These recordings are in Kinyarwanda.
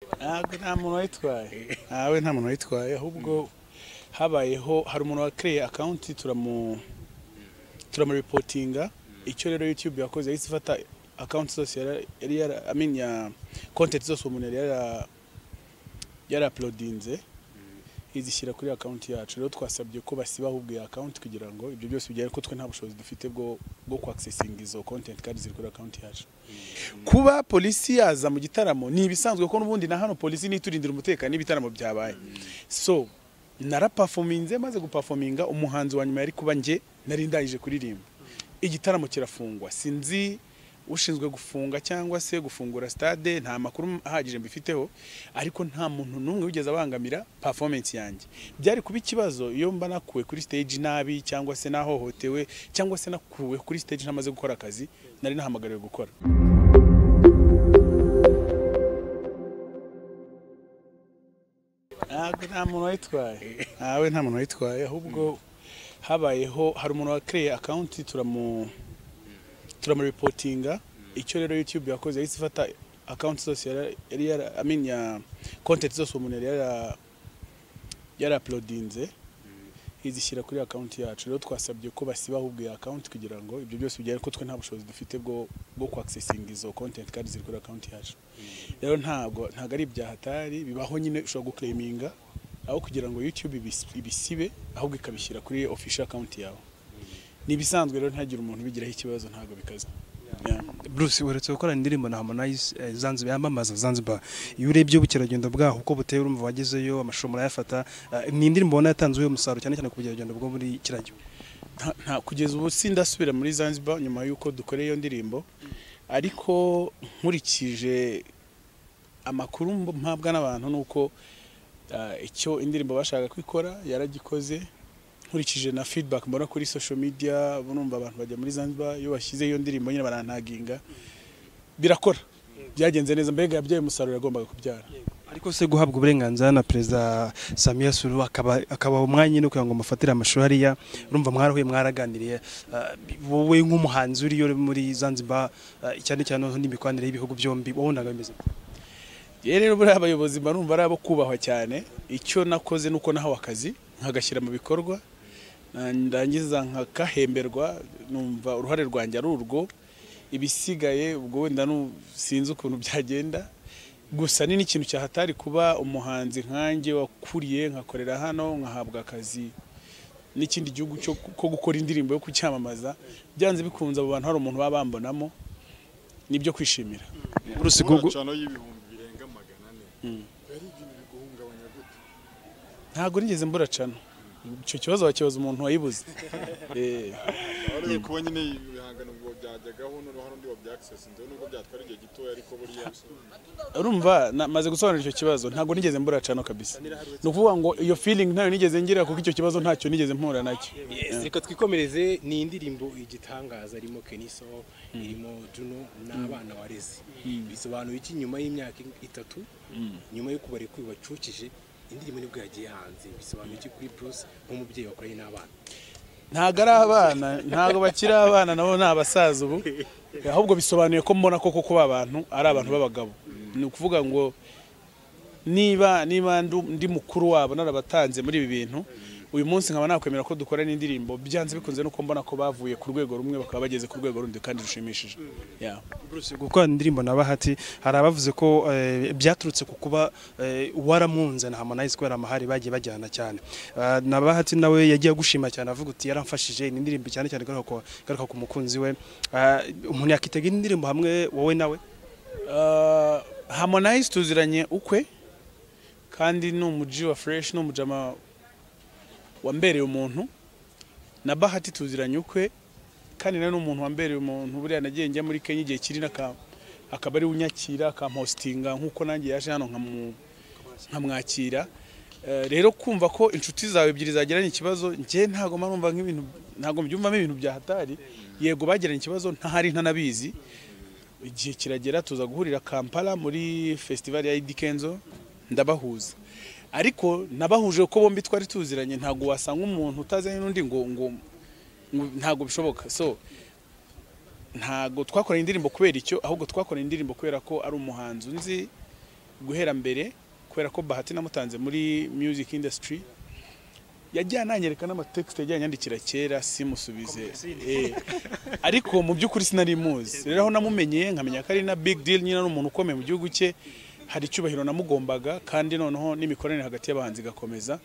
ntabwo nta muntu wayitwaye ntawe nta muntu wayitwaye ahubwo habayeho hari umuntu wakiriye akawunti turamu turamuripotinga icyo rero youtube yakoze yahise ifata akawunti zose yari- yari yara I mean ya kontenti zose uwo muntu yari yara- yari apulodinze izishyira kuri akawunti yacu rero twasabye ko basiba ahubwo iyo akawunti kugira ngo ibyo byose bigere ko twe nta bushobozi dufite bwo bwo kwakisesinga izo kontenti kandi ziri kuri akawunti yacu kuba polisi yaza mu gitaramo ni ibisanzwe ko n'ubundi na hano polisi niturindira umutekano n'ibitaramo byabaye so narapafominze maze gupafominga umuhanzi wa nyuma yari kuba nge nari ndangije kuririmba igitaramo kirafungwa sinzi ushinzwe gufunga cyangwa se gufungura stade nta makuru ahagije mbifiteho ariko nta muntu n'umwe wigeze abangamira performance yanjye byari kuba ikibazo iyo mba nakuwe kuri stage nabi cyangwa se nahohotewe cyangwa se nakuwe kuri stage ntamaze gukora akazi nari nahamagariwe gukora ntabwo nta muntu wayitwaye ntawe nta muntu wayitwaye ahubwo habayeho hari umuntu wakiriye akawunti turamu turamuripotinga icyo rero youtube yakoze yahise ifata akawunti zose yari- yari yara I mean ya kontenti zose uwo muntu yari yara- yari apulodinze izishyira kuri akawunti yacu rero twasabye ko basiba ahubwo iyo akawunti kugira ngo ibyo byose bigere ko twe nta bushobozi dufite bwo bwo kwakisesinga izo kontenti kandi ziri kuri akawunti yacu rero ntabwo ntabwo ari ibya hatari bibaho nyine ushobora guklaminga aho kugira ngo youtube ibis- ibisibe ahubwo ikabishyira kuri official account yawe ni ibisanzwe rero ntihagire umuntu ubigiraho ikibazo ntabwo bikaze Yeah. Bruce uherutse gukora indirimbo na Harmonize eh, Zanzibar yamamaza Zanzibar iyo urebye ubukerarugendo bwaho uko buteye urumva wagezeyo amashusho murayafata eh, ni indirimbo ubona yatanze uyu musaruro cyane cyane ku bukerarugendo bwo muri kiriya gihugu nta nta- kugeza ubu sindasubira muri Zanzibar nyuma y'uko dukoreye iyo ndirimbo ariko nkurikije amakuru mb- mpabwa n'abantu nuko ah, icyo indirimbo bashaka kwikora yaragikoze nkurikije na feedback mbona kuri social media numva abantu bajya muri Zanzibar iyo bashyize iyo ndirimbo nyine barantaginga birakora byagenze neza mbega yabyaye umusaruro yagombaga kubyara ariko se guhabwa uburenganzira na perezida Samia Sulu akaba akaba umwanya nyine kugira ngo mufatire amashusho hariya urumva mwarahuye mwaraganiriye eh, wowe nk'umuhanzi uriyo muri Zanzibar eh, cyane cyane noneho n'imikoranire y'ibihugu byombi wabonaga bimeze gute? yewe rero buriya abayobozi mba numva ari abo kubahwa cyane icyo nakoze nuko nahawe akazi nkagashyira mu bikorwa na- ndangiza nkakahemberwa numva uruhare rwanjye ari urwo ibisigaye ubwo wenda nu- sinzi ukuntu byagenda gusa ni n'ikintu cyahatari kuba umuhanzi nkanjye wakuriye nkakorera hano nkahabwa akazi n'ikindi gihugu cyo ko gukora indirimbo yo kucyamamaza byanze bikunze abo bantu hari umuntu baba bambonamo nibyo kwishimira Bruce Gugu- Ingoracano y'ibihumbi birenga magana ane yari ibintu biguhungabanya gute ntabwo nigeze mbura cano icyo kibazo wakibaza umuntu wayibuze Eh, warebe kuba nyine ibihangano ngo byajyagaho noneho hari undi wabyakisesi ndewe nubwo byatwara igihe gitoya ariko buriya urumva namaze gusobanura icyo kibazo ntabwo nigeze mbura cano kabisa ni ukuvuga ngo iyo feeling ntayo nigeze ngira kuko icyo kibazo ntacyo nigeze mpura nacyo Yes, reka twikomereze ni indirimbo igitangaza irimo Keniso irimo Juno n'abana wareze bisobanuye iki nyuma y'imyaka itatu nyuma yo kubare bacukije indirimbo nibwo yagiye hanze bisobanuye iki kuri Bruce nk'umubyeyi wakoranye n'abana ntabwo ari abana ntabwo bakiri abana nabo ni abasaza ubu ahubwo bisobanuye ko mbona ko koko ba bantu ari abantu b'abagabo ni ukuvuga ngo niba niba ndu- ndi mukuru wabo narabatanze muri ibi bintu uyu munsi nkaba nakwemera ko dukora n'indirimbo byanze bikunze nuko mbona ko bavuye ku rwego rumwe bakaba bageze ku rwego rundi kandi rushimishije Yeah. Bruce gukora indirimbo na Bahati hari abavuze ko eh, byaturutse ku kuba eh, waramunze na Harmonize kubera amahari bagiye bajyana cyane Eh, na Bahati nawe yagiye gushima cyane avuga uti yaramfashije ni indirimbo cyane cyane garuka ku- garuka ku mukunzi we Eh, umuntu yakitega indirimbo hamwe wowe nawe Uh, Harmonize tuziranye ukwe kandi ni umuji wa fresh ni umujama wambereye umuntu na bahati tuziranye ukwe kandi nawe ni umuntu wambereye umuntu buriya nagiye njya muri Kenya igihe kiri n'aka akaba ari we unyakira akampostinga nk'uko nanjye yaje hano nkamu- nkamwakira Eh, rero kumva ko inshuti zawe ebyiri zagiranye ikibazo njye ntago mba numva nk'ibintu ntago mbyumvamo ibintu bya hatari yego bagiranye ikibazo ntahari ntanabizi igihe kiragera tuza guhurira Kampala muri festival ya Eddy Kenzo ndabahuza ariko nabahuje ko bombi twari tuziranye ntabwo wasanga umuntu utazanye n'undi ngo ngo ngo- ntabwo bishoboka so ntabwo twakoranye indirimbo kubera icyo ahubwo twakoranye indirimbo kubera ko ari umuhanzi unzi guhera mbere kubera ko bahati namutanze muri music industry yajyanye ananyereka n'amatexte yajyanye yandikira kera simusubize Eh, ariko mu by'ukuri sinari muzi rero aho namumenye nkamenya ko ari na big deal nyine ari umuntu ukomeye mu gihugu cye hari icyubahiro namugombaga kandi noneho n'imikoranire hagati y'abahanzi igakomeza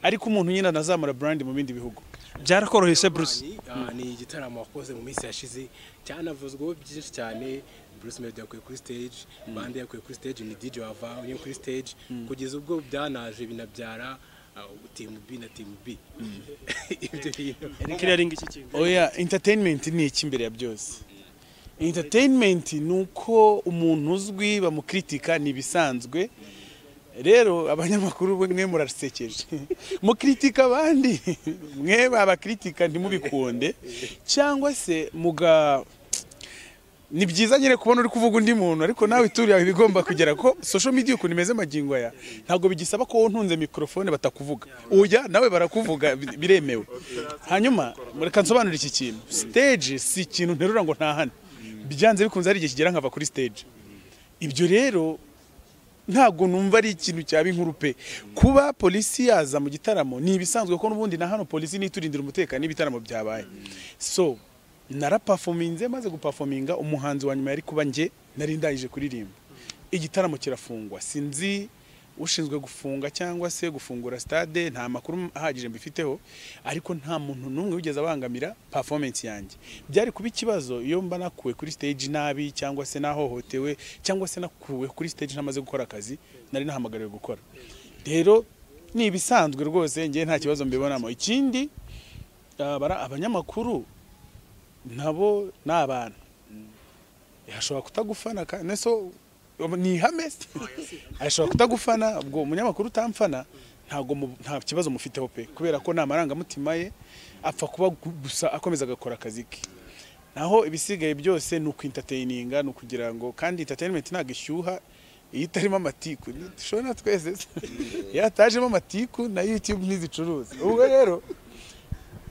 ariko umuntu nyine anazamura brand mu bindi bihugu byarakoroheye se Bruce Ah, ni igitaramo wakoze mu minsi yashize cyanavuzweho byinshi cyane Bruce Melody yakuye kuri stage bande yakuye kuri stage ni DJ wava unyuye kuri stage kugeza ubwo byanaje binabyara ah, team B na team B ibyo bintu clearing iki kintu oya entertainment ni iki imbere ya byose entertainment ni uko umuntu uzwi bamukritika ni ibisanzwe rero abanyamakuru mwe murasekeje mukritika abandi mwe babakritika ntimubikunde cyangwa se muga ni byiza nyine kubona uri kuvuga undi muntu ariko nawe ituri yawe bigomba kugera ko social media ukuntu imeze magingo aya ntabwo bigisaba ko ntunze mikrofone batakuvuga uya nawe barakuvuga bi- biremewe hanyuma reka nsobanure iki kintu stage si ikintu nterura ngo ntahane byanze bikunze hari igihe kigera nkava kuri stage ibyo rero ntabwo numva ari ikintu cyaba inkuru pe kuba polisi yaza mu gitaramo ni ibisanzwe kuko n'ubundi na hano polisi niturindira umutekano n'ibitaramo byabaye so narapafominze maze gupafominga umuhanzi wa nyuma yari kuba njye nari ndangije kuririmba igitaramo kirafungwa sinzi ushinzwe gufunga cyangwa se gufungura stade nta makuru ahagije mbifiteho ariko nta muntu n'umwe wigeze abangamira performance yanjye byari kuba ikibazo iyo mba nakuwe kuri stage nabi cyangwa se nahohotewe cyangwa se nakuwe kuri stage ntamaze gukora akazi nari nahamagariwe gukora rero ni ibisanzwe rwose njye nta kibazo mbibonamo ikindi ah, bara- abanyamakuru nabo ni abantu ashobora kutagufana ka- neso ni ihame ashobora kutagufana ubwo umunyamakuru utamfana ntabwo mu- nta kibazo mufiteho pe kubera ko nta marangamutima ye apfa kuba gu- gusa akomeza agakora akazi ke naho ibisigaye byose ni ukwintateyininga ni ukugira ngo kandi entertainment ntabwo ishyuha iyo itarimo amatiku dushobora na twese se. iyo hatajemo amatiku na youtube ntizicuruza ubwo rero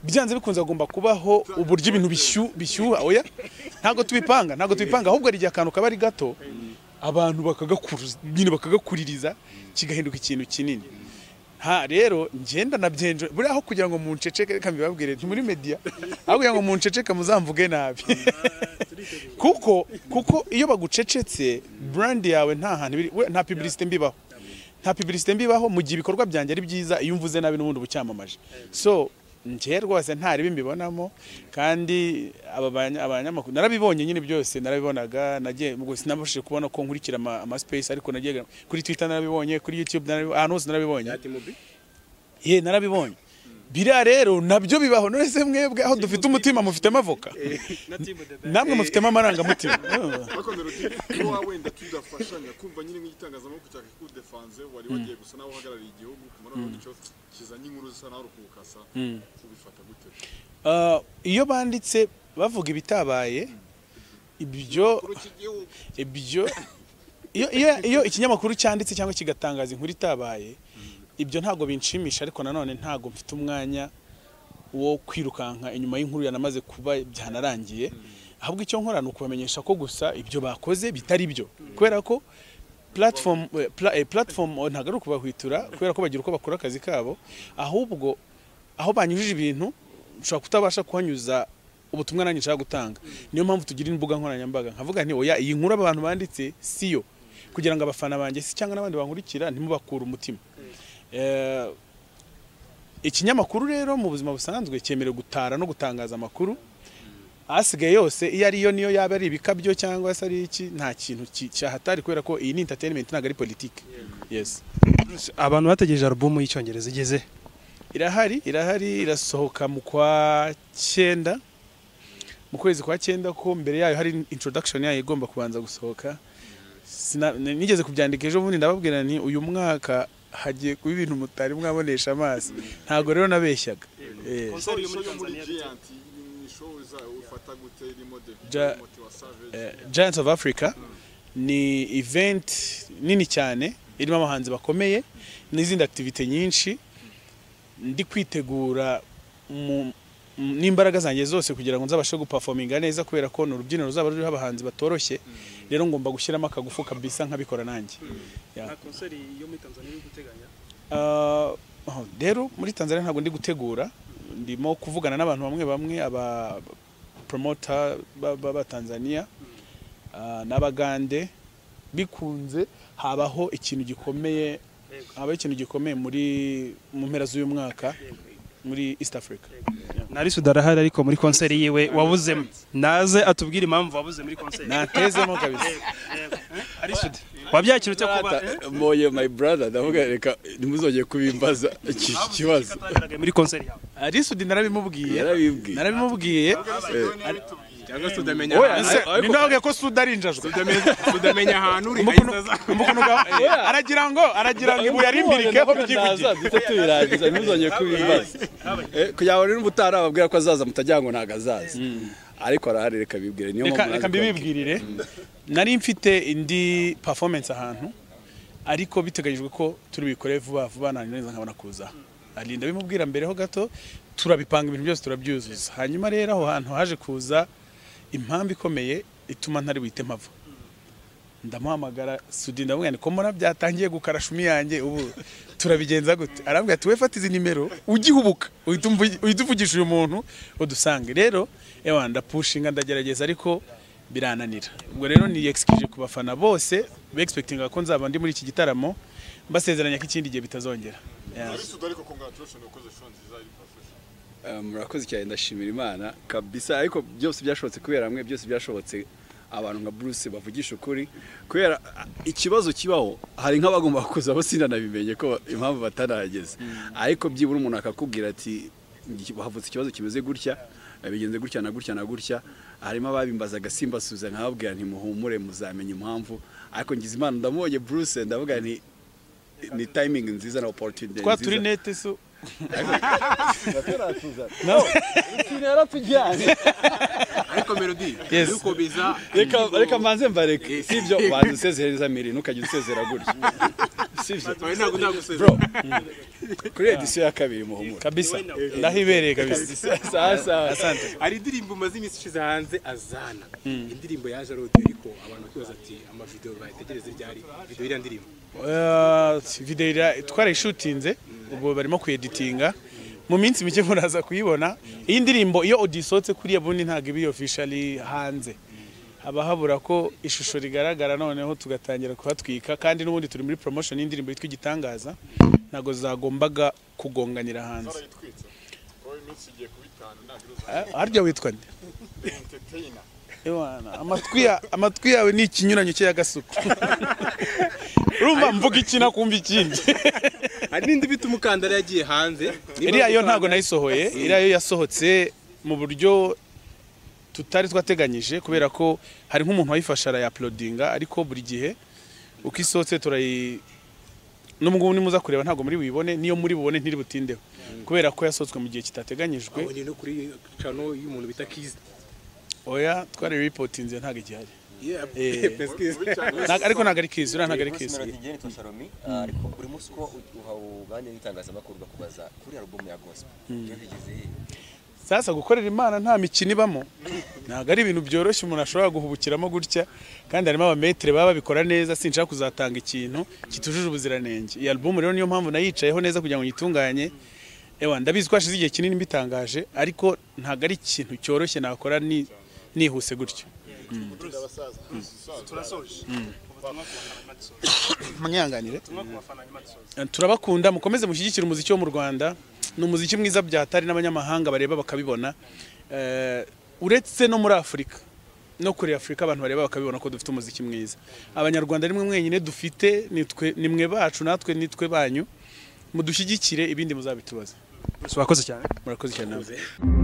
byanze bikunze agomba kubaho uburyo ibintu bishyuha bishyuha oya ntabwo tubipanga ntabwo tubipanga ahubwo hari igihe akantu kaba ari gato abantu bakagakuru- nyine bakagakuririza kigahinduka ikintu kinini ha rero ngenda nabyenje buriya aho kugira ngo munceceke reka mbibabwire nti muri media aho kugira ngo munceceke muzamvuge nabi kuko kuko iyo bagucecetse brand yawe nta hantu ibiri- we- nta publicity mbibaho nta publicity mbibaho mu gihe ibikorwa byanjye ari byiza iyo umvuze nabi n'ubundi uba ucyamamaje so njye rwose ntaribi mbibonamo kandi aba banya- abanyamakuru narabibonye nyine byose narabibonaga nagiye ubwo sinabashije kubona ko nkurikira ama, ama space ariko nagiye kuri Twitter narabibonye kuri YouTube narabibonye ahantu hose narabibonye ya team B ye narabibonye biriya rero nabyo bibaho none se mwebwe aho dufite umutima mufitemo avoka namwe mufitemo amarangamutima bakondera uti niba waba wenda tudafashanya kumva nyine nk'igitangazamakuru cya kudefanze wari wagiye gusa nawe uhagarariye igihugu kumara mm. icyo kizanye inkuru zisa nawe urukukasa ubifata gute Ah, iyo banditse bavuga ibitabaye ibyo kuri iki gihugu ibyo iyo iyo- iyo ikinyamakuru cyanditse cyangwa kigatangaza inkuru itabaye ibyo ntabwo binshimisha ariko nanone ntabwo mfite umwanya wo kwirukanka inyuma y'inkuru yanamaze kuba byanarangiye ahubwo icyo nkora ni ukubamenyesha ko gusa ibyo bakoze bitari byo kubera ko platform eh, pla- eh, platform oh, ntabwo ari ukubahwitura kubera ko bagira uko bakora akazi kabo ahubwo aho banyujije ibintu ushobora kutabasha kuhanyuza ubutumwa nanjye nshaka gutanga niyo mpamvu tugira imbuga nkoranyambaga nkavuga nti oya iyi nkuru aba bantu banditse si yo kugira ngo abafana banjye si cyangwa n'abandi bankurikira ntimubakure umutima Eh, ikinyamakuru rero mu buzima busanzwe cyemerewe gutara no gutangaza amakuru asigaye yose iyo ariyo niyo yaba ari ibikabyo cyangwa se ari iki nta kintu ki- cyahatari kubera ko iyi ni entertainment ntabwo ari politike yes Bruce, abantu bategereje album y'icyongereza igeze irahari irahari irasohoka mu kwa cyenda mu kwezi kwa cyenda ko mbere yayo hari introduction yayo igomba kubanza gusohoka Sina- n- nigeze kubyandika ejo bundi ndababwira ni uyu mwaka hagiye kuba ibintu mutari mwabonesha amaso ntabwo rero nabeshyaga Eh, show yo muri giant ni show za ufata gute irimo de Ja- moti wa eh, savage Giants of Africa ni event nini cyane irimo abahanzi bakomeye n'izindi activity nyinshi ndi kwitegura mu- m- n'imbaraga zanjye zose kugira ngo nzabashe gupafominga neza kubera ko ni urubyiniro ruzaba ruriho abahanzi batoroshye rero ngomba gushyiramo akagufu kabisa nkabikora nanjye Yeah. nta konseri yo muri tanzania iri guteganya Ah, oh, rero muri tanzania ntabwo ndi gutegura ndimo kuvugana n'abantu bamwe bamwe aba promota b'abatanzania n'abagande bikunze habaho ikintu gikomeye Yego. habaho ikintu gikomeye muri mu mpera z'uyu mwaka muri east africa na Risu darahari ariko muri konseri yiwe wabuzemo naze atubwire impamvu wabuze muri konseri natezemo kabisa Risu wabyakira ute kuba moye my brother ndavuga reka ntimuzongeye kubimbaza iki kibazo Ataragaraye muri konseri yawe Ah, risudi narabimubwiye Yarabibwiye. narabimubwiye cyangwa se udamenya Oya, ahantu- se, ninde wavuga ko suda ari injajwe udamenya- udamenya ahantu uri Umukono- ahita aza. umukono ga- aragira ngo aragira ngo ibuye ari imbirike ho byivugire duhita tubirangiza ntimuzongeye kubimbaza Eh, kugira ngo rero ubutaha ababwira ko azaza mutajya ngo ntabwo azaza ariko arahari reka bibwire niyo reka mpamvu reka naje mbibibwirire nari mfite indi performance ahantu ariko biteganyijwe ko turi buyikore vuba vuba nangiza nkabona kuza ari ndabimubwira mbere ho gato turabipanga ibintu byose turabyuzuza hanyuma rero aho hantu haje kuza impamvu ikomeye ituma ntari buhite mpava ndamuhamagara sudi ndamubwira ni ko mbona byatangiye gukarashumi yanjye ubu turabigenza gute arambwira ati we fata izi nimero ugihubuka uhita umvu- uhita uvugisha uyu muntu udusange rero ewa ndapushinga ndagerageza ariko birananira ubwo rero ni excuse ku bafana bose bexpectinga ko nzaba ndi muri iki gitaramo mbasezeranya ko ikindi gihe bitazongera Yeah. Ari sudu ariko congratulations ukoze show nziza iri profession. Eh, murakoze cyane ndashimira imana kabisa ariko byose byashobotse kubera hamwe byose byashobotse abantu nka Bruce bavugisha ukuri kubera ah, ikibazo kibaho hari nk'abagomba kuza basinanabimenye ko impamvu batarahageze ariko byibura umuntu akakubwira ati "Ngi- havutse ikibazo kimeze gutya eh, bigenze gutya na gutya na gutya harimo ababimbazaga simbasubiza nkababwira nti muhumure muzamenya impamvu ariko ngize imana ndamubonye Bruce ndavuga nti ni timing nziza na opportunity twa nziza." turi nete so ariko melody Yes. dukomeza reka reka mbanze mbareke si ibyo banza usezereza miri ntukajya usezera gutya si ibyo oya ntabwo ndagusezera bro kuri edisiyo ya kabiri muhumure kabisa ndahibereye kabisa sawa sawa hari indirimbo umaze iminsi ishize hanze azana indirimbo yaje arodi ariko abantu bakibaza ati amavidewo bayitegereze ryari videwo iriya ndirimbo Eh, video ira- twarayishutinze ubwo barimo kuyeditinga mu minsi mike muraza kuyibona iyi ndirimbo iyo audio isohotse kuriya bundi ntabwo iba officially hanze haba habura ko ishusho rigaragara noneho tugatangira kuhatwika kandi n'ubundi turi muri promotion y'indirimbo yitwa igitangaza ntabwo zagombaga kugonganira hanze Barayitwitse. Ko iminsi igiye kuba itanu ntabwo iruzuye. Eh, harya witwa nde Entertainer. Ewana, amatwi ya- amatwi yawe ni ikinyuranyo cye y'agasuku urumva mvuga iki nakumva ikindi hari n'indi bita umukandara yagiye hanze iriya yo ntabwo nayisohoye iriya yo yasohotse mu buryo tutari twateganyije kubera ko hari nk'umuntu wayifashe arayapulodinga ariko buri gihe uko isohotse turayi n'ubwo ngubu nimuza kureba ntabwo muri buyibone niyo muri bubone ntiri butindeho kubera ko yasohotswe mu gihe kitateganyijwe abonye no kuri cano y'umuntu bita kizi oya twari ripotinze ntabwo igihari Yeah, Eh. Prince Kiss. Ntabwo- ariko ntabwo ari kizi uriya ntabwo ari kizi Melodie yitwa Sharomi ariko buri munsi uko uganira n'itangazamakuru bakubaza kuri album ya gospel ibyo bigeze he?" sasa gukorera imana nta mikino ibamo ntabwo ari ibintu byoroshye umuntu ashobora guhubukiramo gutya kandi harimo abametere baba babikora neza sinshaka kuzatanga ikintu kitujuje ubuziranenge iyi album rero niyo mpamvu nayicayeho neza kugira ngo nyitunganye ewa ndabizi ko hashize igihe kinini mbitangaje ariko ntabwo ari ikintu cyoroshye nakora ni- nihuse gutyo turasoje ubutumwa ku bafana nyuma dusoje mwihanganire ubutumwa ku bafana nyuma dusoje turabakunda mukomeze mushyigikire umuziki wo mu rwanda ni umuziki mwiza byatari n'abanyamahanga bareba bakabibona Eh, uretse no muri afurika no kuri afurika abantu bareba bakabibona ko dufite umuziki mwiza abanyarwanda nimwe mwenyine dufite nitwe- ni mwe bacu natwe nitwe banyu mudushyigikire ibindi muzabitubaza Bruce, wakoze cyane murakoze cyane namwe.